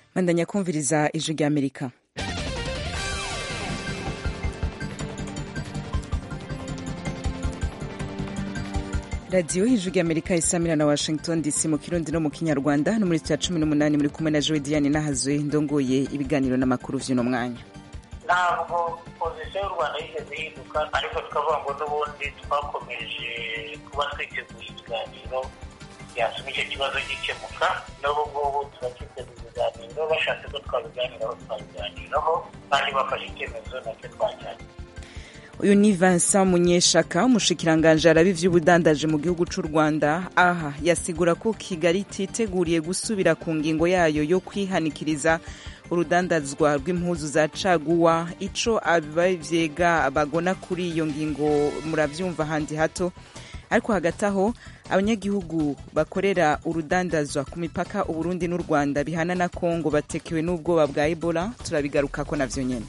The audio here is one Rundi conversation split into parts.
bandanya kumviriza ijwi rya amerika radiyo y'ijwi rya amerika isamira na washington dc mu kirundi no mu kinyarwanda no muri cya cumi n'umunani muri kumwe na jowe diane nahazwe ndongoye ibiganiro n'amakuru vy'uno mwanya ntabwo pozisiyo y'u rwanda yigeze ihinduka ariko tukavuga ngo n'ubundi twakomeje kuba twiteguye ibiganiro byatuma icyo kibazo gikemuka n'ubu ngubu turacyiteguye ibiganiro bashatse ko twabiganiraho twabiganiraho kandi bafashe icyemezo nacyo twajyanye uyu ni Vincent Munyeshaka umushikiranganje arabi vy'ubudandaje mu gihugu c'u Rwanda aha yasigura ko Kigali titeguriye gusubira ku ngingo yayo yo kwihanikiriza urudandazwa rw'impuzu za caguwa ico abavyega bagona kuri iyo ngingo muravyumva handi hato ariko hagati aho abanyagihugu bakorera urudandazwa ku mipaka uburundi n'u rwanda bihana na kongo batekewe n'ubwoba bwa ebola turabigarukako navyo nyene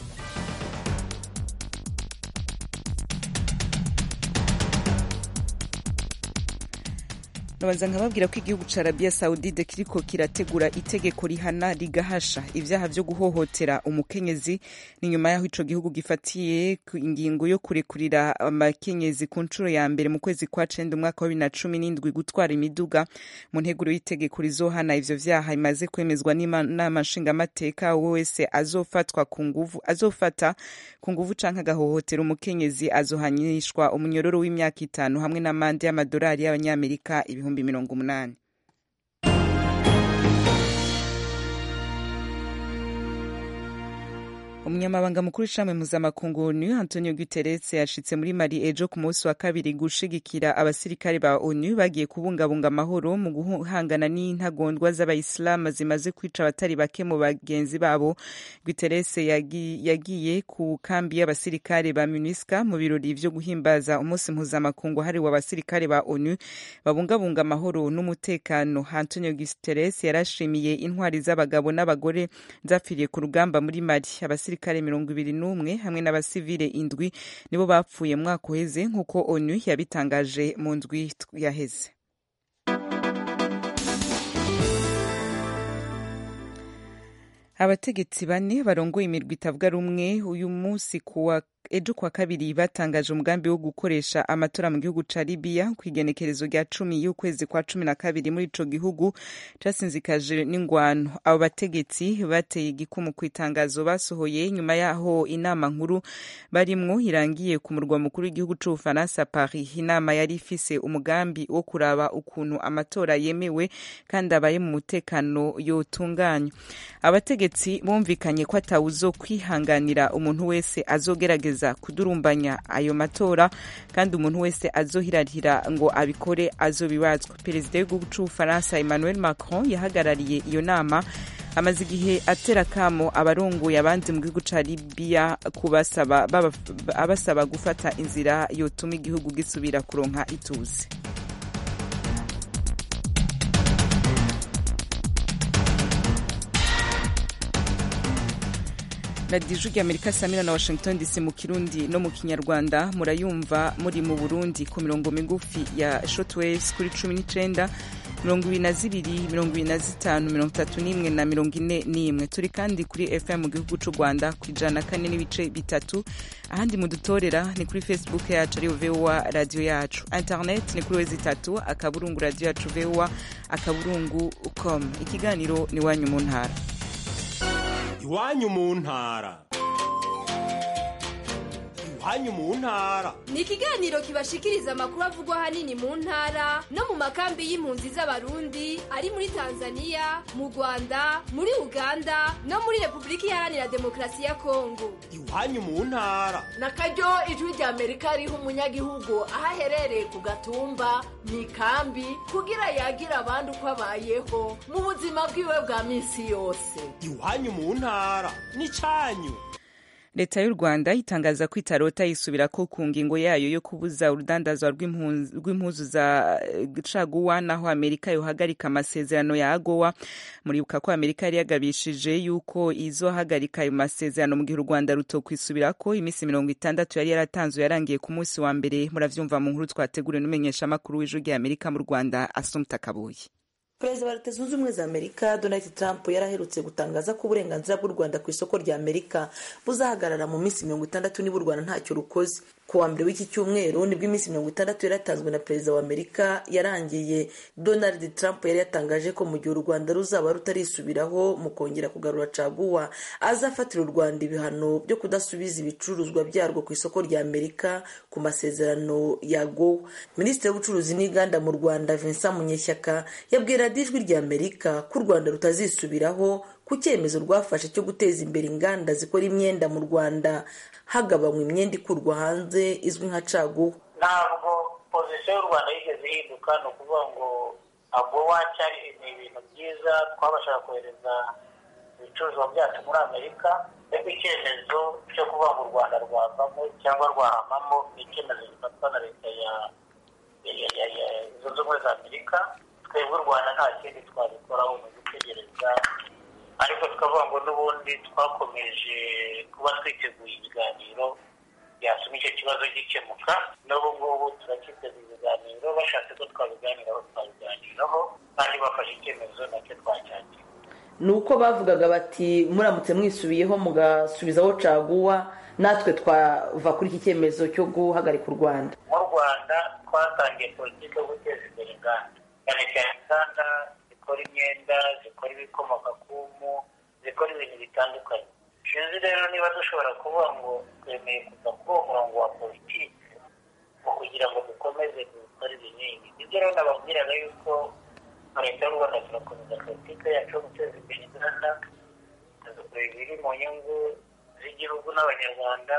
nabanza nkababwira ko igihugu ca arabiya sawudide kiriko kirategura itegeko rihana rigahasha ivyaha vyo guhohotera umukenyezi ni nyuma yaho ico gihugu gifatiye ingingo yo kurekurira amakenyezi ku nshuro ya mbere mu kwezi kwa cenda umwaka wa bibiri na cumi n'indwi gutwara imiduga mu nteguro y'itegeko rizohana ivyo vyaha imaze kwemezwa n'inama nshingamateka uwo wese azofatwa ku nguvu azofata ku nguvu canke agahohotera umukenyezi azohanishwa umunyororo w'imyaka itanu hamwe n'amande y'amadolari y'abanyamerika ibihumbi ibihumbi mirongo umunani umunyamabanga mukuru w'ishami mpuzamakungu onu antonio guterres yashitse muri mali ejo ku munsi wa kabiri gushigikira abasirikare ba onu bagiye kubungabunga amahoro mu guhangana n'intagondwa z'abayisilamu zimaze kwica abatari bake mu bagenzi babo guterres yagiye ku kambi y'abasirikare ba munisca mu birori vyo guhimbaza umunsi mpuzamakungu hariwe abasirikare ba onu babungabunga amahoro n'umutekano antonio guterres yarashimiye intwari z'abagabo n'abagore zapfiriye ku rugamba muri mali abasirikare mirongo ibiri n'umwe hamwe n'abasivile indwi nibo bapfuye mwaka uheze nk'uko onu yabitangaje mu ndwi yaheze abategetsi bane barongoye imirwi itavuga rumwe uyu munsi kuwa ejo kwa kabiri batangaje umugambi wo gukoresha amatora mu gihugu ca Libya ku igenekerezo rya cumi y'ukwezi kwa cumi na kabiri muri ico gihugu casinzikaje n'ingwano abo bategetsi bateye igikumu ku itangazo basohoye nyuma yaho inama nkuru barimwo irangiye ku murwa mukuru w'igihugu c'ubufaransa Paris inama yari ifise umugambi wo kuraba ukuntu amatora yemewe kandi abaye mu mutekano yotunganywa abategetsi bumvikanye ko atawuzo kwihanganira umuntu wese azogerageza kudurumbanya ayo matora kandi umuntu wese azohirahira ngo abikore azobibazwa perezida w'igihugu c'ubufaransa emmanuel macron yahagarariye iyo nama amaze igihe atera kamo abarongoye abandi mu gihugu ca libiya kubasaba abasaba gufata inzira yotuma igihugu gisubira kuronka ituze radiyo ijwi amerika samira na washington dc mu kirundi no mu kinyarwanda murayumva muri mu burundi ku mirongo migufi ya shotwaves kuri cumi n'icenda mirongo ibiri na zibiri mirongo ibiri na zitanu mirongo itatu n'imwe na mirongo ine n'imwe turi kandi kuri fm mu gihugu c'u rwanda ku ijana na kane n'ibice bitatu ahandi mudutorera ni kuri facebook yacu ariyo voa radiyo yacu internet ni kuri wezi itatu akaburungu radiyo yacu voa akaburungu com ikiganiro ni wanyu mu ntara iwanyu mu ntara iwanyu mu ntara ni ikiganiro kibashikiriza amakuru avugwa ahanini mu ntara no mu makambi y'impunzi z'abarundi ari muri tanzania mu rwanda muri uganda no muri repubulika iharanira demokarasi ya kongo iwanyu mu ntara na karyo ijwi rya amerika riha umunyagihugu aho aherereye ku gatumba mu ikambi kugira yagira abandi uko abayeho mu buzima bwiwe bwa minsi yose iwanyu mu ntara ni cyanyu leta y'u rwanda itangaza ko itarota yisubira ko ku ngingo yayo yo kubuza urudandazwa rw'impuzu za caguwa naho amerika yohagarika amasezerano ya agowa muribuka ko amerika yari yagabishije yuko izohagarika ayo masezerano mu gihe u rwanda rutokwisubira ko iminsi mirongo itandatu yari yaratanzwe yarangiye ku munsi wa mbere muravyumva mu nkuru twateguriwe n'umumenyeshamakuru w'ijwi rya amerika mu rwanda asumta kabuye perezida wa leta zunze ubumwe za amerika donald trump yaraherutse gutangaza ko uburenganzira bw'u rwanda ku isoko rya amerika buzahagarara mu minsi mirongo itandatu niba u rwanda ntacyo rukoze ku wa mbere w'iki cyumweru nibwo iminsi mirongo itandatu yaratanzwe na perezida wa amerika yarangiye donald trump yari yatangaje ko mu gihe u rwanda ruzaba rutarisubiraho mu kongera kugarura caguwa azafatira u rwanda ibihano byo kudasubiza ibicuruzwa byarwo ku isoko rya amerika ku masezerano ya gowa minisitiri w'ubucuruzi n'inganda mu rwanda vincent munyeshyaka yabwira ijwi rya amerika ko u rwanda rutazisubiraho ku cyemezo rwafashe cyo guteza imbere inganda zikora imyenda mu rwanda hagabanywa imyenda ikurwa hanze izwi nka caguwa ntabwo pozisiyo y'u rwanda yigeze ihinduka ni ukuvuga ngo agowa cyari ni ibintu byiza twabashaga kohereza ibicuruzwa byacu muri amerika ariko icyemezo cyo kuvuga ngo u rwanda rwavamo cyangwa rwahamamo ni icyemezo gifatwa na leta ya zunze ubumwe za amerika twebwe u rwanda nta kindi twabikoraho ni ugutegereza ariko tukavuga ngo n'ubundi twakomeje kuba twiteguye ibiganiro byatuma icyo kibazo gikemuka n'ubu ngubu turacyiteguye ibiganiro bashatse ko twabiganiraho twabiganiraho kandi bafashe icyemezo nacyo twacyakira ni uko bavugaga bati muramutse mwisubiyeho mugasubizaho caguwa natwe twava kuri iki cyemezo cyo guhagarika u rwanda mu rwanda twatangiye politiki yo guteza imbere inganda cyane cyane inganda zikora imyenda zikora ibikomoka ku mpu zikora ibintu bitandukanye sinzi rero niba dushobora kuvuga ngo twemeye kuva kuri uwo murongo wa politiki kugira ngo dukomeze dukore ibinini ibyo rero nababwiraga yuko leta y'u rwanda turakomeza politiki yacu yo guteza imbere inganda tugakora ibiri mu nyungu z'igihugu n'abanyarwanda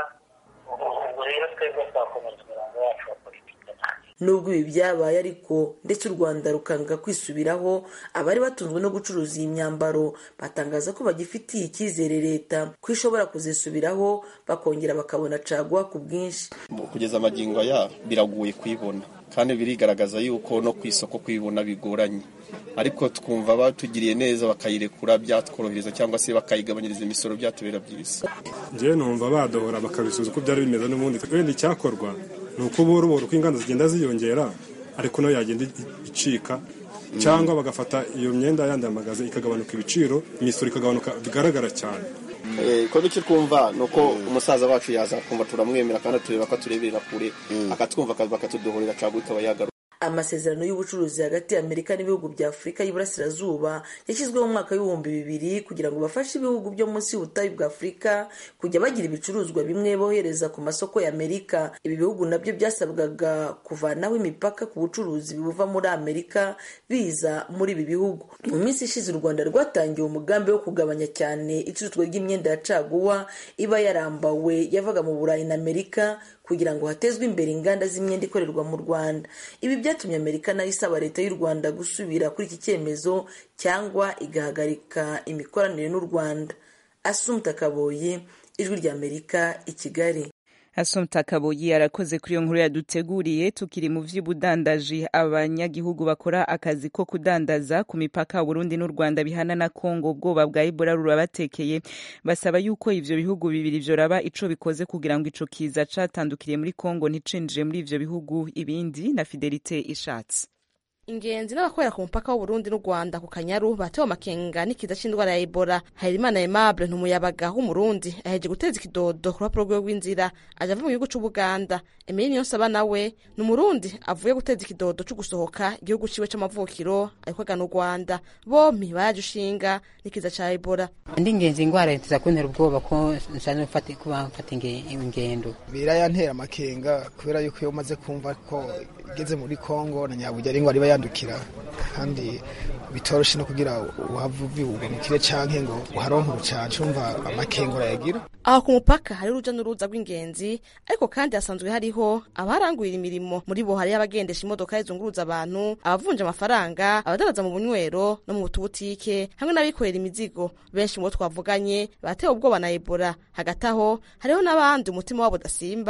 ubwo rero twebwe twakomeza umurongo wacu wa politiki nubwo ibi byabaye ariko ndetse u rwanda rukanga kwisubiraho abari batunzwe no gucuruza iyi myambaro batangaza ko bagifitiye icyizere leta ko ishobora kuzisubiraho bakongera bakabona caguwa ku bwinshi kugeza amagingo aya biragoye kuyibona kandi birigaragaza yuko no ku isoko kuyibona bigoranye ariko twumva batugiriye neza bakayirekura byatworohereza cyangwa se bakayigabanyiriza imisoro byatubera byiza njyewe numva badohora bakabisubiza uko byari bimeze n'ubundi wenda icyakorwa ni uko buhoro buhoro uko inganda zigenda ziyongera ariko nayo yagenda icika cyangwa bagafata iyo myenda yandi magaze ikagabanuka ibiciro imisoro ikagabanuka bigaragara cyane ko icyo twumva ni uko umusaza wacu yaza kumva turamwemera kandi tureba ko atureberera kure akatwumva bakatudohorera cyangwa ikaba yagaruka amasezerano y'ubucuruzi hagati y'amerika n'ibihugu bya afurika y'iburasirazuba yashyizweho mu mwaka w'ibihumbi bibiri kugira ngo bafashe ibihugu byo munsi y'ubutayu bwa afurika kujya bagira ibicuruzwa bimwe bohereza ku masoko y'amerika ibi bihugu nabyo byasabwaga kuvanaho imipaka ku bucuruzi buva muri amerika biza muri ibi bihugu mu minsi ishize u rwanda rwatangiye umugambi wo kugabanya cyane icuruzwa ry'imyenda ya caguwa iba yarambawe yavaga mu burayi na amerika kugira ngo hatezwe imbere inganda z'imyenda ikorerwa mu rwanda ibi byatumye amerika nayo isaba leta y'u rwanda gusubira kuri iki cyemezo cyangwa igahagarika imikoranire n'u rwanda asumta kaboyi ijwi ry'amerika i kigali asumta kaboyi arakoze kuri iyo nkuru yaduteguriye tukiri mu vy'ubudandaji abanyagihugu bakora akazi ko kudandaza ku mipaka Burundi n'u Rwanda bihana na Kongo ubwoba bwa Ebola rurabatekeye basaba yuko ivyo bihugu bibiri vyoraba ico bikoze kugira ngo ico kiza catandukiriye muri Kongo nticinjire muri ivyo bihugu ibindi na Fidelite ishatse ingenzi n'abakorera ku mupaka w'uburundi n'u rwanda ku kanyaru batewe amakenga n'ikiza c'indwara ya ebola harerimana aimable ntumuyabaga w'umurundi aheje guteza ikidodo ku rupapuro rwiwe rw'inzira aja ava mu gihugu c'ubuganda emeli niyonsaba nawe ni umurundi avuye guteza ikidodo co gusohoka igihugu ciwe c'amavukiro ariko agana u rwanda bompi baraje ushinga n'ikiza ca ebola ndi ingenzi ingwara tuza kuntera ubwoba ko nsanzwe kuba mfata ingendo birayantera amakenga kubera yuko iyo umaze kumva ko igeze muri kongo na nyaburya ari ingwara iba yandukira kandi bitoroshe no kugira uhava uviwuga mu kire canke ngo uharonke urucanco umva amakenga urayagira aho ku mupaka hari uruja n'uruza rw'ingenzi ariko kandi hasanzwe hariho abarangurira imirimo muri bo hariyo abagendesha imodoka zizunguruza abantu abavunja amafaranga abadandaza mu bunywero no mu butubutike hamwe n'abikorera imizigo benshi mu bo twavuganye batewe ubwoba na ebola hagati aho hariho n'abandi umutima wabo udasimba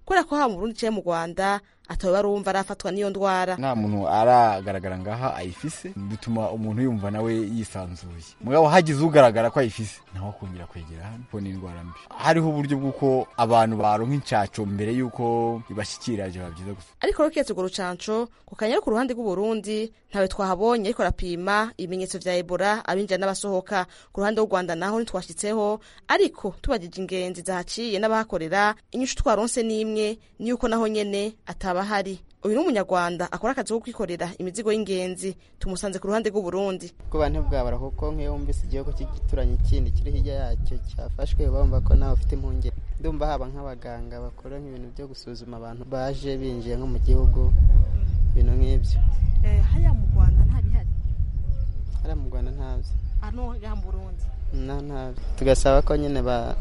kubera ko haba mu burundi canke mu rwanda atawe barumva arafatwa n'iyo ndwara nta muntu aragaragara ngaha ayifise bituma umuntu yumva nawe yisanzuye mugabo hagize ugaragara ko ayifise nawe akongera kwegera hano ko ni indwara mbi hariho uburyo bw'uko abantu baronka incaco mbere y'uko ibashikira biba byiza gusa ariko rero kiretse urwo rucanco ku kanyaru ku ruhande rw'uburundi ntawe twahabonye ariko arapima ibimenyetso vya ebola abinjira n'abasohoka ku ruhande rw'u rwanda naho ntitwashitseho ariko tubajije ingenzi zahaciye n'abahakorera inyishu twaronse n'imwe ni yuko naho nyene ataba hari uyu ni umunyarwanda akora akazi ko kwikorera imizigo y'ingenzi tumusanze ku ruhande rw'uburundi ku bantu bwabara kuko nk'iyo wumvise igihugu cy'igituranye kindi kiri hirya yacyo cyafashwe bumva ko nawe ufite impungenge ndumva haba nk'abaganga bakora nk'ibintu byo gusuzuma abantu baje binjiye nko mu gihugu ibintu nk'ibyo hariya mu rwanda nta bihari hariya mu rwanda ntabyo hano mu burundi nta ntabyo tugasaba ko nyine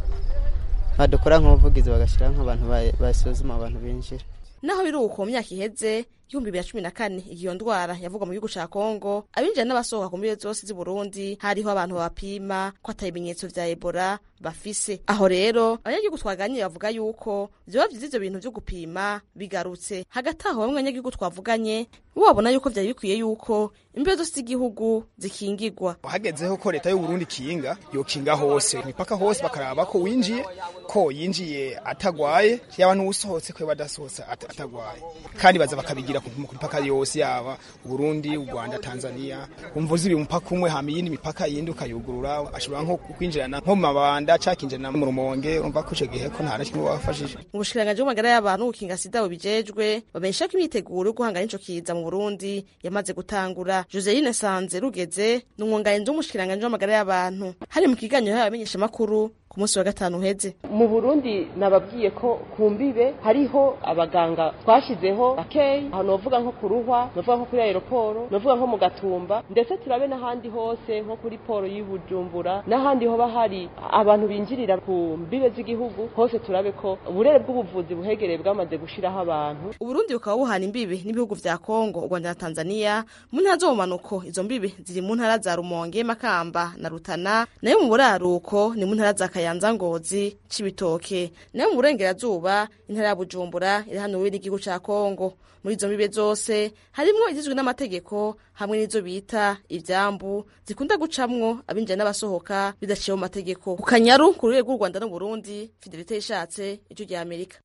badukora nk'ubuvugizi bagashyiraho nk'abantu basuzuma abantu binjira naho biri uko mu myaka iheze ibihumbi bibiri na cumi na kane iyo ndwara yavugwa mu gihugu ca kongo abinjira n'abasohoka ku mbibe zose z'i burundi hariho abantu babapima ko ata ibimenyetso vya ebola bafise aho rero abanyagihugu twaganiriye bavuga yuko vyoba vyiza ivyo bintu vyo gupima bigarutse hagati aho bamwe abanyagihugu twavuganye bo babona yuko vyari bikwiye yuko imbibe zose z'igihugu zikingigwa hagezeho ko leta y'uburundi ikinga yokinga hose imipaka hose bakaraba ko winjiye ko yinjiye atagwaye yaba n'uwusohotse ko badasohotse atagwaye kandi baza bakabigira ku mipaka yose yaba uburundi u rwanda tanzania umva uzi umupaka umwe hama iyindi mipaka yindi ukayugurura ashobora nko kwinjirana nko mu mabanda cakinjirana mu rumonge umva ko ico gihe ko nta na kimwe wafashije mu bushikiranganji bw'amagara y'abantu gukinga sida bubijejwe bamenyesha ko imyiteguro yo guhangana n'ico kiza mu burundi yamaze gutangura joseline sanze rugeze ni umwunganizi w'umushikiranganji w'amagara y'abantu hari mu kiganiro y'abamenyeshamakuru ku munsi wa gatanu uheze mu burundi nababwiye ko ku mbibe hariho abaganga twashyizeho bakeyi aho novuga nko ku ruhwa novuga nko kuri aeroporo novuga nko mu gatumba ndetse turabe n'ahandi hose nko kuri poro y'ubujumbura n'ahandi hoba hari abantu binjirira ku mbibe z'igihugu hose turabe ko uburere bw'ubuvuzi buhegereye bwamaze gushiraho abantu uburundi bukaba buhana imbibe n'ibihugu vya kongo u rwanda na tanzania mu ntara zo mu manuko izo mbibe ziri mu ntara za rumonge makamba na rutana nayo mu buraruko ni mu ntara za kayanza ngozi cibitoke nayo mu burengerazuba intara ya bujumbura iri hano n'igihugu ca kongo muri izo mbibe zose harimwo izizwi n'amategeko hamwe n'izo bita ivyambu zikunda gucamwo abinjira n'abasohoka bidaciye mu mategeko ku kanyaru ku rurere rw'u rwanda n'uburundi fidelite ishatse ijwi rya amerika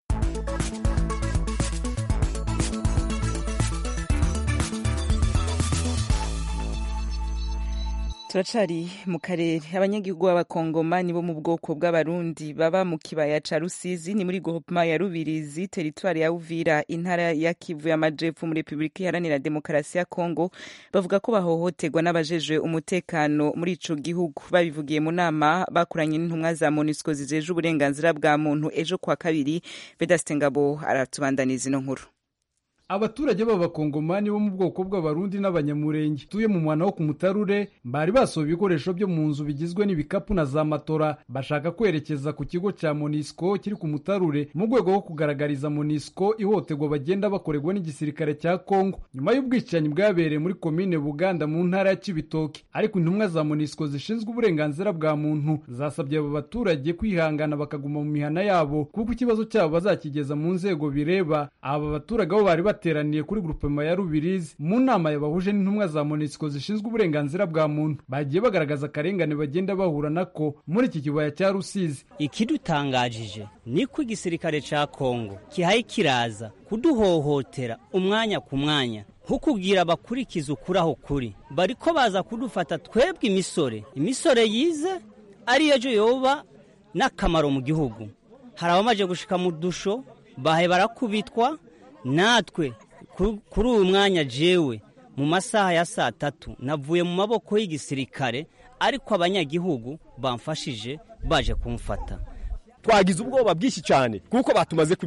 turacari mu karere abanyagihugu b'abakongomani bo mu bwoko bw'abarundi baba mu kibaya ca rusizi ni muri groupema ya rubirizi teritwari ya uvira intara ya kivu y'amajepfo muri repubulika iharanira demokarasi ya kongo bavuga ko bahohoterwa n'abajejwe umutekano muri ico gihugu babivugiye mu nama bakoranye n'intumwa za monusco zijeje uburenganzira bwa muntu ejo kwa kabiri vedaste ngabo aratubandaniza ino nkuru abaturage b'abakongomani bo mu bwoko bw'abarundi n'abanyamurenge tuye mu mwana wo ku mutarure bari basohoye ibikoresho byo mu nzu bigizwe n'ibikapu na za matora bashaka kwerekeza ku kigo cya monisco kiri ku mutarure mu rwego rwo kugaragariza monisco ihohoterwa bagenda bakorerwa n'igisirikare cya kongo nyuma y'ubwicanyi bwabereye muri komine buganda mu ntara ya kibitoke ariko intumwa za monisco zishinzwe uburenganzira bwa muntu zasabye aba baturage kwihangana bakaguma mu mihana yabo kuko ikibazo cyabo bazakigeza mu nzego bireba aba baturage bo bari bateraniye kuri grupema ya Rubirizi mu nama yabahuje n'intumwa za MONUSCO zishinzwe uburenganzira bwa muntu bagiye bagaragaza akarengane bagenda bahura nako muri iki kibaya cya Rusizi ikidutangajije niko igisirikare ca Kongo kihaye kiraza kuduhohotera umwanya ku mwanya nk'ukubwira abakurikiza ukuri aho kuri bariko baza kudufata twebwe imisore imisore yize ari ejo yoba n'akamaro mu gihugu hari abamaze gushika mu dusho bahe barakubitwa natwe kuri uyu mwanya jewe mu masaha ya saa tatu navuye mu maboko y'igisirikare ariko abanyagihugu bamfashije baje kumfata twagize ubwoba bwinshi cyane kuko batumaze ku misore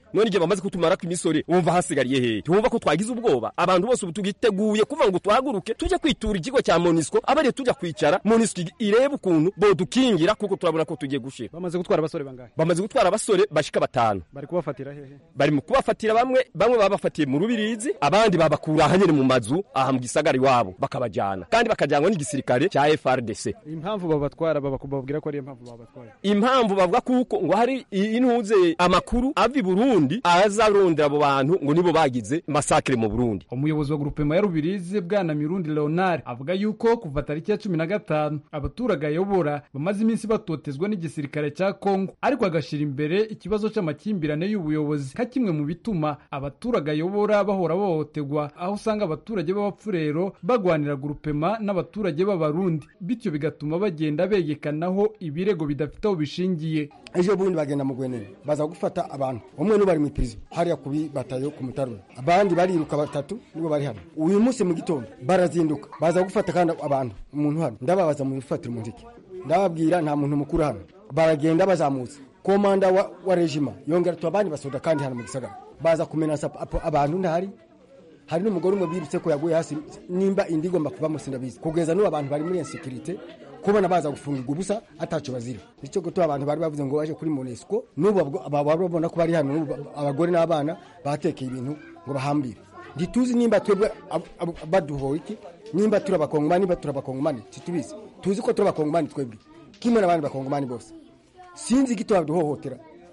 none igihe bamaze kutumarako imisore wumva hasigariye hehe ntiwumva ko twagize ubwoba abantu bose ubu tugiteguye kuvuga ngo tuhaguruke tujye kwitura ikigo cya monisco abariye tujya kwicara monisco irebe ukuntu bodukingira kuko turabona ko tugiye gushira bamaze gutwara abasore bangahe bamaze gutwara abasore bashika batanu bari kubafatira hehe bari mu kubafatira bamwe bamwe babafatiye mu rubirizi abandi babakura ahanyene mu mazu aha mu gisagara iwabo bakabajyana kandi bakajyanwa n'igisirikare cya FRDC impamvu babatwara bababwira ko ari impamvu babatwara impamvu bavuga kuko ngo hari intuze amakuru ava i Burundi azarondera abo bantu ngo nibo bagize masakre mu Burundi umuyobozi wa grupema ya Rubirizi bwana Mirundi Leonard avuga yuko kuva tariki ya cumi na gatanu abaturage ayobora bamaze iminsi batotezwa n'igisirikare cya Kongo ariko agashira imbere ikibazo c'amakimbirane y'ubuyobozi ka kimwe mu bituma abaturage ayobora bahora bahohoterwa aho usanga abaturage b'abapfurero bagwanira grupema n'abaturage b'abarundi bityo bigatuma bagenda begekanaho ibirego bidafite aho bishingiye ejo bundi bagenda mu gwenene baza gufata abantu umwe n'ubari mu prison hariya kubi batayo ku mutarura abandi bariruka batatu nibo bari hano uyu munsi mu gitondo barazinduka baza gufata kandi abantu umuntu hano ndababaza mu bifatira umuziki ndababwira nta muntu mukuru hano baragenda bazamutse komanda wa, wa regima yongera tubabandi basoda kandi hano mu gisagara baza kumenasa abantu ntahari hari n'umugore umwe birutse ko yaguye hasi nimba indi igomba kuba sindabizi kugeza n'ubu abantu bari muri insekirite kubona baza gufungirwa ubusa ataco bazira nicyo gutuma abantu bari bavuze ngo baje kuri monesco n'ubu babona ko bari hano abagore n'abana batekeye ibintu ngo bahambire ntituzi nimba twebwe baduhoye iki nimba turi abakongomani nimba turi abakongomani situbizi tuzi ko turi abakongomani twebwe kimwe n'abandi bakongomani bose sinzi igito baduhohotera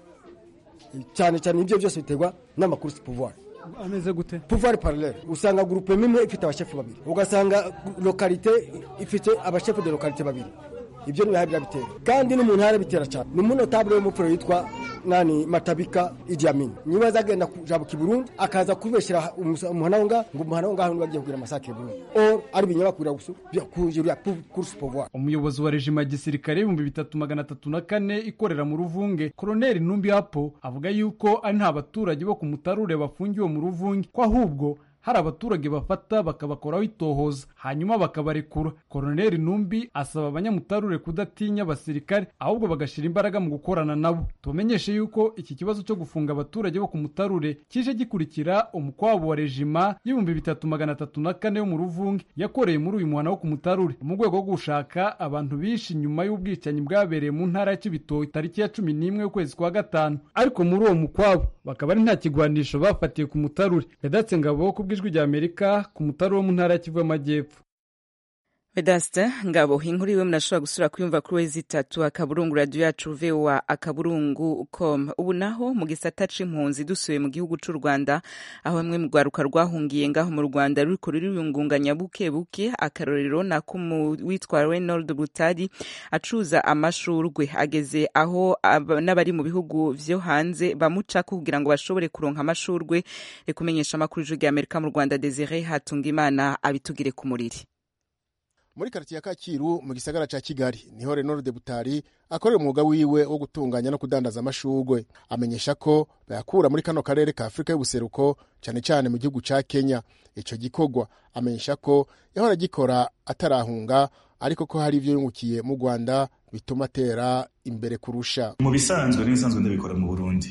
cyane cyane ibyo byose biterwa n'amakuru si pouvoir ameze gute pouvoir parallele usanga groupe imwe ifite abashefu babiri ugasanga lokalite ifite abashefu de lokalite babiri ibyo ni biha bitera kandi n'umuntu harabitera cyane ni umunotable w'umupfuro yitwa nani matabika Idi Amin niba azagenda kujabuka i Burundi akaza kubeshyira umuhana ngaho ngo umuhana ngaho bagiye kugira amasake Burundi or ari binyabakurira gusa kujurira course pouvoir umuyobozi wa rejima ya gisirikare ibihumbi bitatu magana atatu na kane ikorera mu ruvunge koroneli Numbi Hapo avuga yuko ari nta baturage bo ku mutarure bafungiwe mu ruvunge ko ahubwo hari abaturage bafata bakabakoraho itohoza hanyuma bakabarekura koroneli numbi asaba abanyamutarure kudatinya abasirikare ahubwo bagashyira imbaraga mu gukorana nabo tubamenyeshe yuko iki kibazo cyo gufunga abaturage bo ku mutarure kije gikurikira umukwabo wa rejima y'ibihumbi bitatu magana atatu na kane yo mu ruvunge yakoreye muri uyu muhana wo ku mutarure mu rwego rwo gushaka abantu bishe inyuma y'ubwicanyi bwabereye mu ntara ya cibitoki tariki ya cumi n'imwe y'ukwezi kwa gatanu ariko muri uwo mukwabo bakaba ari nta kigwanisho bafatiye ku mutarure yadatse ngabo kubwi ijwi rya amerika ku mutari wo mu ntara ya kivu y'amajyepfo vedaste ngabo inkuru iwe munashobora gusura kuyumva kuri wezi itatu akaburungu radiyo yacu voa akaburungu com ubu naho mu gisata c'impunzi dusuye mu gihugu c'u rwanda aho bamwe mu rwaruka rwahungiye ngaho mu rwanda ruriko ruriyungunganya buke buke akarorero nako witwa reynold butari acuza amashurwe ageze aho n'abari mu bihugu vyo hanze bamucako kugira ngo bashobore kuronka amashurwe rekumenyesha amakuru y'ijwi rya amerika mu rwanda desire hatungimana abitugire ku muriri muri karitiye ya Kacyiru mu gisagara ca Kigali niho Renord de Butari akorera umwuga wiwe wo gutunganya no kudandaza amashurwe amenyesha ko bayakura muri kano karere ka Afurika y'ubuseruko cyane cyane mu gihugu ca Kenya ico gikorwa amenyesha ko yahora gikora atarahunga ariko ko hari ivyo yungukiye mu Rwanda bituma atera imbere kurusha mu bisanzwe n'ibisanzwe ndabikora mu Burundi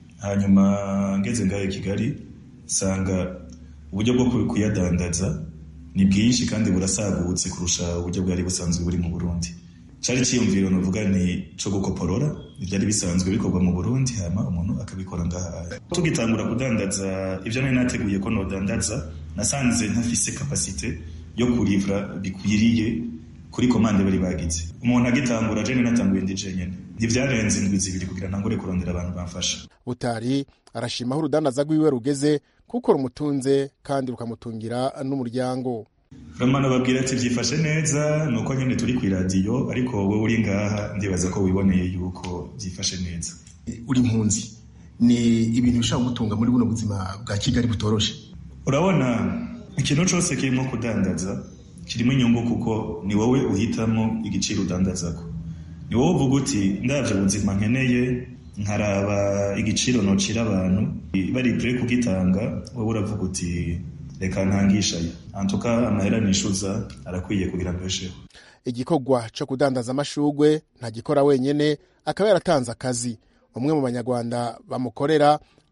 hanyuma ngeze ngayo Kigali sanga uburyo bwo kuyadandaza ni bwinshi kandi burasagutse kurusha uburyo bwari busanzwe buri mu Burundi cari ciyumviro novuga ni co gukoporora ivyari bisanzwe bikorwa mu Burundi hama umuntu akabikora ngaha tugitangura kudandaza ivyo nari nateguye ko nodandaza nasanze ntafise kapasite yo kurivra bikwiriye kuri komande bari bagize umuntu agitangura je natanguye ndi jenyene ntivyarenze indwi zibiri kugira ntangure kurondera abantu bamfasha butari arashima aho urudandaza rwiwe rugeze kuko rumutunze kandi rukamutungira n'umuryango ramana babwira ati byifashe neza nuko nyine turi ku iradiyo ariko wowe uri ngaha ndibaza ko wiboneye yuko byifashe neza uri impunzi ni ibintu bishobora gutunga muri buno buzima bwa kigali butoroshe urabona ikintu cyose kirimo kudandaza kirimo inyungu kuko ni wowe uhitamo igiciro udandazako ni wowe uvuga uti ndabyo ubuzima nkeneye nkaraba igiciro nocira abantu bari pure kugitanga wowe uravuga uti reka ntangishayo antuka amahera nishuza arakwiye kugira ngo esheho igikorwa cyo kudandaza amashugwe ntagikora wenyene akaba yaratanze akazi umwe mu banyarwanda bamukorera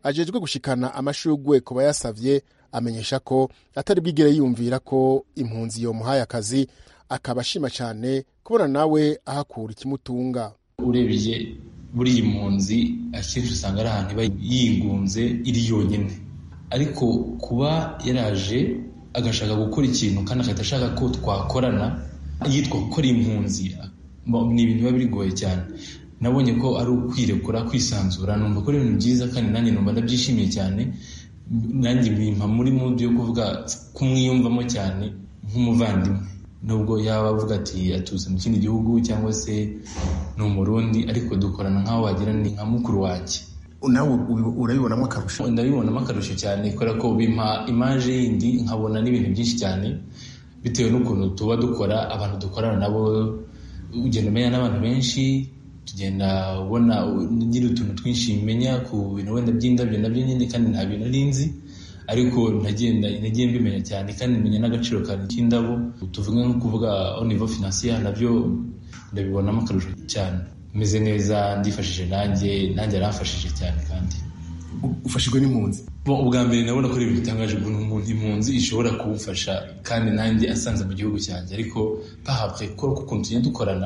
ajejwe gushikana amashugwe ku bayasavye amenyesha ko atari bwigere yumvira ko impunzi yomuhaye akazi akaba ashima cyane kubona nawe ahakura ikimutunga urebye buriya impunzi akenshi usanga ari ahantu iba yigunze iri yonyine ariko kuba yaraje agashaka gukora ikintu kandi agahita ashaka ko twakorana yitwa gukora impunzi ni ibintu biba bigoye cyane nabonye ko ari ukwirekura kwisanzura numva ko ari ibintu byiza kandi nanjye numva ndabyishimiye cyane nanjye bimpa muri mudu yo kuvuga kumwiyumvamo cyane nk'umuvandimwe nubwo yaba avuga ati aturutse mu kindi gihugu cyangwa se ni umurundi ariko dukorana nk'aho wagira ni nka mukuru wanjye nawe urabibonamo akarusho ndabibonamo akarusho cyane kubera ko bimpa imaje yindi nkabona n'ibintu byinshi cyane bitewe n'ukuntu tuba dukora abantu dukorana nabo ugenda umenya n'abantu benshi tugenda ubona nyiri utuntu twinshi menya ku bintu wenda by'indabyo nabyo nyine kandi nta bintu ari nzi ariko ntagenda nagiye mbimenya cyane kandi menya n'agaciro kanjye k'indabo tuvuge nko kuvuga au niveau financier nabyo ndabibonamo akarusho cyane meze neza ndifashije nanjye nanjye aramfashije cyane kandi ufashijwe n'impunzi ubwa mbere nabona ko ari ibintu bitangaje ukuntu umuntu impunzi ishobora kumufasha kandi nanjye asanze mu gihugu cyanjye ariko pahabwe ko ukuntu tugenda dukorana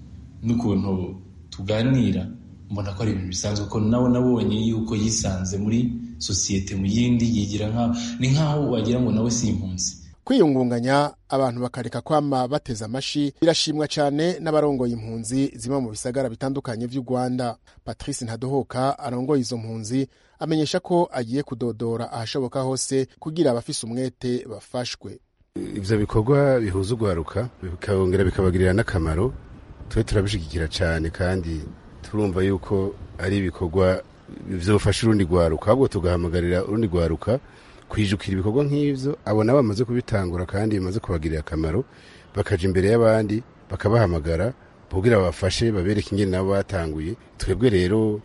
n'ukuntu tuganira mbona ko ari ibintu bisanzwe ko nawe nabonye yuko yisanze muri sosiyete mu yindi yigira nkaho ni nkaho wagira ngo nawe si impunzi kwiyungunganya abantu bakareka kwama bateze amashi birashimwa cyane n'abarongoye impunzi ziba mu bisagara bitandukanye by'u rwanda patrice ntadohoka arongoye izo mpunzi amenyesha ko agiye kudodora ahashoboka hose kugira abafise umwete bafashwe ibyo bikorwa bihuza urwaruka bikongera bikabagirira n'akamaro tube turabishyigikira cyane kandi turumva yuko ari ibikorwa byofasha urundi rwaruka ahubwo tugahamagarira urundi rwaruka kwijukira ibikorwa nk'ibyo abo nabo bamaze kubitangura kandi bimaze kubagirira akamaro bakaja imbere y'abandi bakabahamagara kugira babafashe babereke ingene nabo batanguye twebwe rero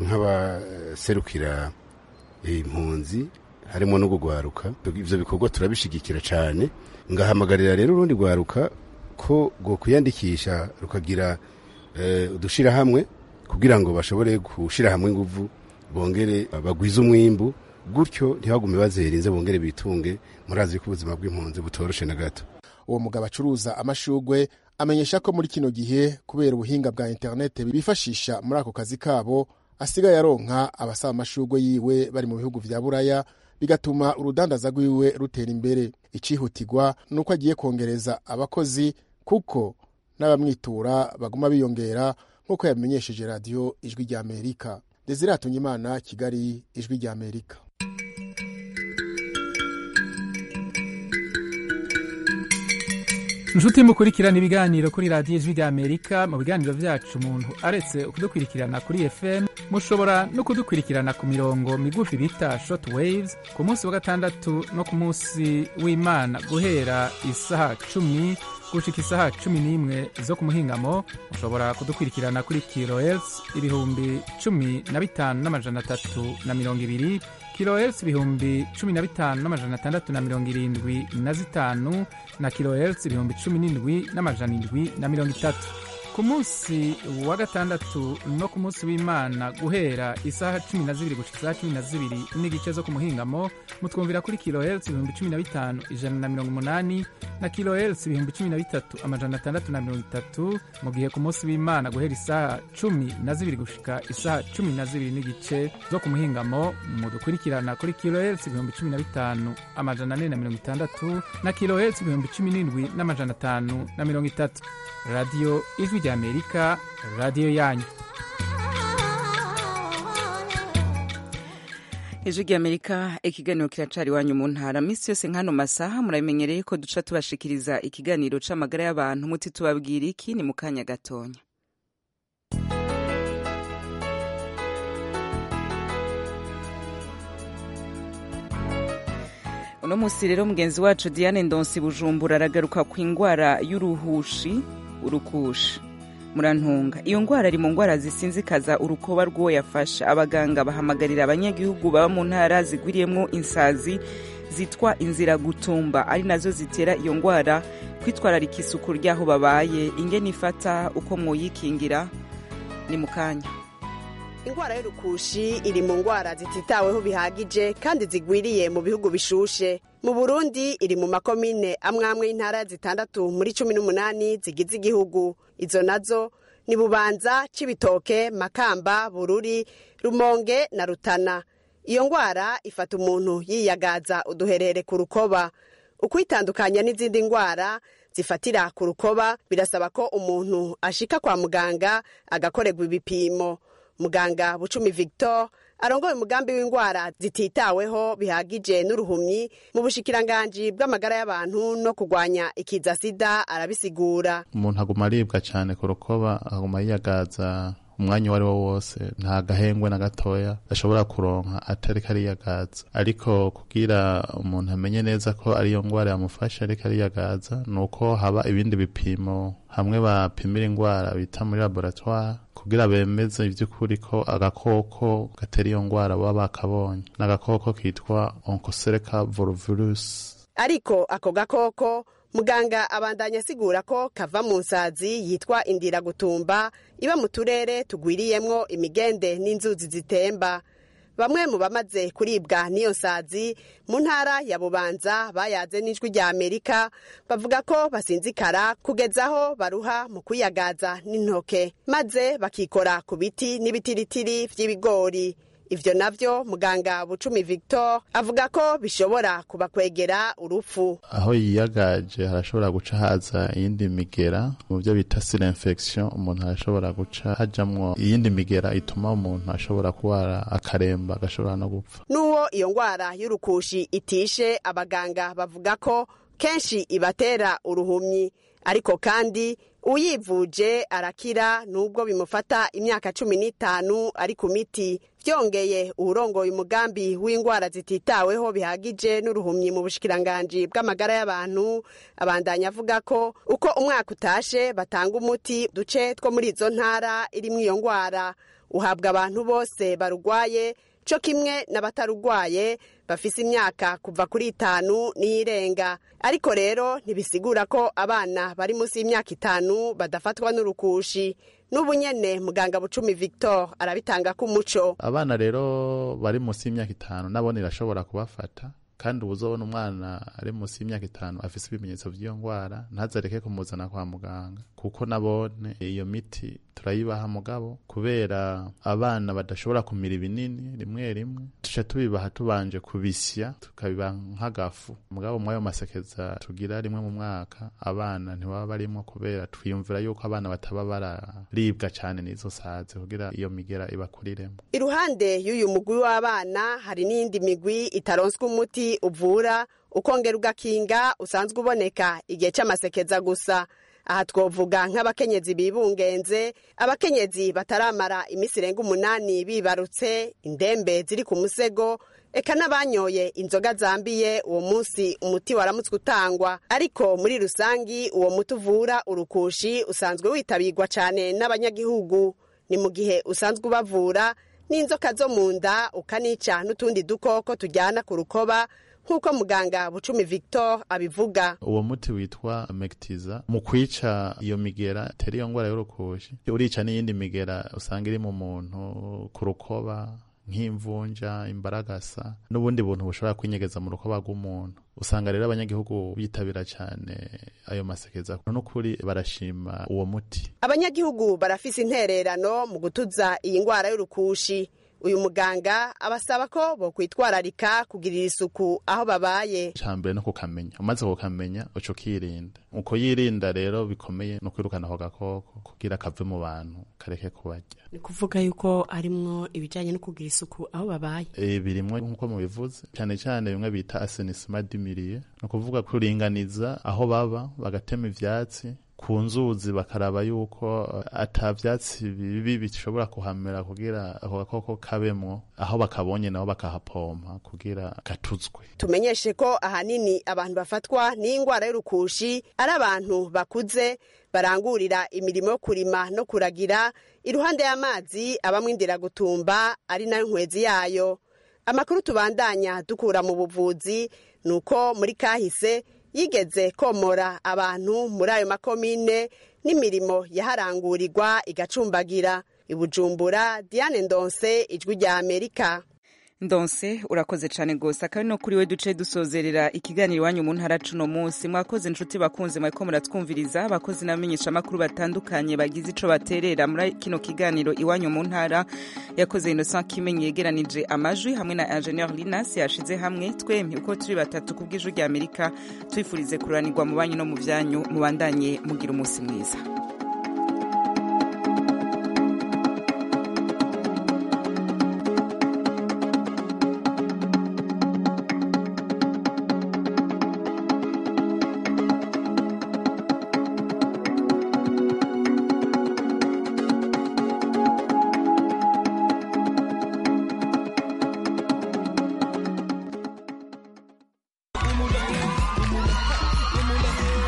nk'abaserukira impunzi harimo no gugwaruka ivyo bikorwa turabishigikira cyane ngahamagarira rero urundi rwaruka ko rwo kwiyandikisha rukagira udushira hamwe kugira ngo bashobore gushira hamwe inguvu bongere bagwize umwimbu gutyo ntibagume bazerinze bongere bitunge murazi ko ubuzima bw'impunzi butoroshe na gato uwo mugabo acuruza amashugwe amenyesha ko muri kino gihe kubera ubuhinga bwa interinete bifashisha muri ako kazi kabo asigaye aronka abasaba amashugwe yiwe bari mu bihugu vya buraya bigatuma urudandaza rwiwe rutera imbere icihutirwa ni uko agiye kongereza abakozi kuko n'abamwitura baguma biyongera nk'uko yamenyesheje radiyo ijwi rya amerika desire imana kigali ijwi rya amerika inshuti mukurikirana ibiganiro kuri radiyo ijwi rya amerika mu biganiro byacu umuntu aretse kudukurikirana kuri fm mushobora no kudukurikirana ku mirongo migufi bita short waves ku munsi wa gatandatu no ku munsi w'imana guhera isaha cumi gushika isaha cumi n'imwe zo ku muhingamo mushobora kudukurikirana kuri kilohertz ibihumbi cumi na bitanu n'amajana atatu na mirongo ibiri kilohertz ibihumbi cumi na bitanu n'amajana atandatu na mirongo irindwi na zitanu na kilohertz ibihumbi cumi n'indwi n'amajana indwi na mirongo itatu ku munsi wa gatandatu no ku munsi w'imana guhera isaha cumi na zibiri gushika isaha cumi na zibiri n'igice zo ku muhingamo mutwumvira kuri kilohertz ibihumbi cumi na bitanu ijana na mirongo umunani na kilohertz ibihumbi cumi na bitatu amajana atandatu na mirongo itatu mu gihe ku munsi w'imana guhera isaha cumi na zibiri gushika isaha cumi na zibiri n'igice zo ku muhingamo mudukurikirana kuri kilohertz ibihumbi cumi na bitanu amajana ane na mirongo itandatu na kilohertz ibihumbi cumi n'indwi n'amajana atanu na mirongo itatu radiyo ijwi rya amerika radiyo yanyu ijwi rya amerika ikiganiro kiracari iwanyu mu ntara minsi yose nk'ano masaha murabimenyereye ko duca tubashikiriza ikiganiro c'amagara y'abantu muti tubabwira iki ni mu kanya gatonya uno munsi rero mugenzi wacu diane ndonsi bujumbura aragaruka ku indwara y'uruhushi urukushi murantunga iyo ndwara ari mu ndwara zisinzikaza urukoba rw'uwo yafashe abaganga bahamagarira abanyagihugu baba mu ntara zigwiriyemo insazi zitwa inzira gutumba ari nazo zitera iyo ndwara kwitwararika isuku ry'aho babaye ingene ifata uko mwoyikingira ni mu kanya indwara y'urukushi iri mu ndwara zititaweho bihagije kandi zigwiriye mu bihugu bishushe mu burundi iri mu makomine amwe amwe y'intara zitandatu muri cumi n'umunani zigize igihugu izo nazo ni bubanza cibitoke makamba bururi rumonge na rutana iyo ndwara ifata umuntu yiyagaza uduherere ku rukoba ukwitandukanya n'izindi ndwara zifatira ku rukoba birasaba ko umuntu ashika kwa muganga agakorerwa ibipimo muganga bucumi victor arongoye umugambi w'indwara zititaweho bihagije n'uruhumyi mu bushikiranganji bw'amagara y'abantu no kurwanya ikiza sida arabisigura umuntu aguma aribwa cyane ku rukoba aguma yiyagaza umwanya uwo ari wo wose nta gahengwe na gatoya ashobora kuronka atari kariyagaza ariko kugira umuntu amenye neza ko ariyo ndwara yamufasha ariko ariyagaza ni uko haba ibindi bipimo hamwe bapimira indwara bita muri laboratoire kugira bemeze iby'ukuri ko agakoko gatera iyo ndwara baba bakabonye ni agakoko kitwa oncocerca volvirus ariko ako gakoko muganga abandanya asigura ko kava mu nsazi yitwa indira gutumba iba mu turere tugwiriyemwo imigende n'inzuzi zitemba bamwe mu bamaze kuribwa n'iyo nsazi mu ntara ya bubanza bayaze n'ijwi rya amerika bavuga ko basinzikara kugeza aho baruha mu kwiyagaza n'intoke maze bakikora ku biti n'ibitiritiri vy'ibigori ivyo navyo muganga bucumi victor avuga ko bishobora kubakwegera urupfu aho yiyagaje harashobora guca haza iyindi migera mu byo bita sire infection umuntu arashobora guca hajamwo iyindi migera ituma umuntu ashobora kurwara akaremba agashobora no gupfa n'uwo iyo ndwara y'urukushi itishe abaganga bavuga ko kenshi ibatera uruhumyi ariko kandi uyivuje arakira nubwo bimufata imyaka cumi n'itanu ari ku miti byongeye uwurongoye umugambi w'indwara zititaweho bihagije n'uruhumyi mu bushikiranganji bw'amagara y'abantu abandanya avuga ko uko umwaka utashe batanga umuti duce two muri izo ntara irimwo iyo ndwara uhabwa abantu bose barugwaye co kimwe n'abatarugwaye bafise imyaka kuva kuri itanu n'iyirenga ariko rero ntibisigura ko abana bari munsi y'imyaka itanu badafatwa n'urukushi n'ubu nyene muganga bucumi victor arabitanga k'umuco abana rero bari munsi y'imyaka itanu nabone irashobora kubafata kandi uba uzobona umwana ari munsi y'imyaka itanu afise ibimenyetso by'iyo ndwara ntazareke kumuzana kwa muganga kuko nabone iyo miti turayibaha mugabo kubera abana badashobora kumira ibinini rimwe rimwe tuca tubibaha tubanje kubisya tukabibaha nk'agafu mugabo mwayo masekeza tugira rimwe mu mwaka abana ntibaba barimo kubera twiyumvira yuko abana bataba bararibwa cyane n'izo sazi kugira iyo migera ibakuriremo iruhande y'uyu mugwi w'abana hari n'iyindi migwi itaronswa umuti uvura ukongera ugakinga usanzwe uboneka igihe cy'amasekeza gusa aha twovuga nk'abakenyezi bibungenze abakenyezi bataramara iminsi irenga umunani bibarutse indembe ziri ku musego eka n'abanyoye inzoga zambiye uwo munsi umuti waramutswe utangwa ariko muri rusangi uwo muti uvura urukushi usanzwe witabirwa cyane n'abanyagihugu ni mu gihe usanzwe ubavura n'inzoka zo mu nda ukanica n'utundi dukoko tujyana ku rukoba nk'uko muganga bucumi victor abivuga uwo muti witwa mekitiza mu kwica iyo migera itera iyo ndwara y'urukushi urica n'iyindi migera usanga iri mu muntu ku rukoba nk'imvunja imbaragasa n'ubundi buntu bushobora kwinyegeza mu rukoba rw'umuntu usanga rero abanyagihugu bitabira cyane ayo masekeza n'ukuri barashima uwo muti abanyagihugu barafise intererano mu gutuza iyi ndwara y'urukushi uyu muganga abasaba ko bokwitwararika kugirira isuku aho babaye icambere no kukamenya umaze kukamenya uca ukirinda uko yirinda rero bikomeye no kwirukana ako gakoko kugira kave mu bantu kareke kubarya ni kuvuga yuko harimwo ibijyanye no kugira isuku aho babaye e, birimwo nk'uko mubivuze cyane cyane bimwe bita asenisima dimiriye ni ukuvuga kuringaniza aho baba bagatema ivyatsi ku nzuzi bakaraba yuko ata vyatsi bibi bishobora kuhamera kugira ako gakoko kabemwo aho bakabonye nabo bakahapompa kugira gatuzwe tumenyeshe ko ahanini abantu bafatwa n'indwara y'urukushi ari abantu bakuze barangurira imirimo yo kurima no kuragira iruhande y'amazi abamwe indiragutumba ari nayo nkwezi yayo amakuru tubandanya dukura mu buvuzi ni uko muri kahise yigeze komora abantu muri ayo makomine n'imirimo yaharangurirwa igacumbagira i bujumbura diane ndonse ijwi rya amerika ndonse urakoze cyane rwose akaba no kuri we duce dusozerera ikiganiro iwanyu mu ntara cuno munsi mwakoze inshuti bakunze mwariko muratwumviriza abakozi n'abamenyeshamakuru batandukanye bagize ico baterera muri kino kiganiro iwanyu mu ntara yakoze innocent kimenyi yegeranije amajwi hamwe na ingenieur linas yashize hamwe twemye uko turi batatu ku bw'ijwi rya amerika twifurize kuranirwa mu banyu no mu byanyu mubandanye mugira umunsi mwiza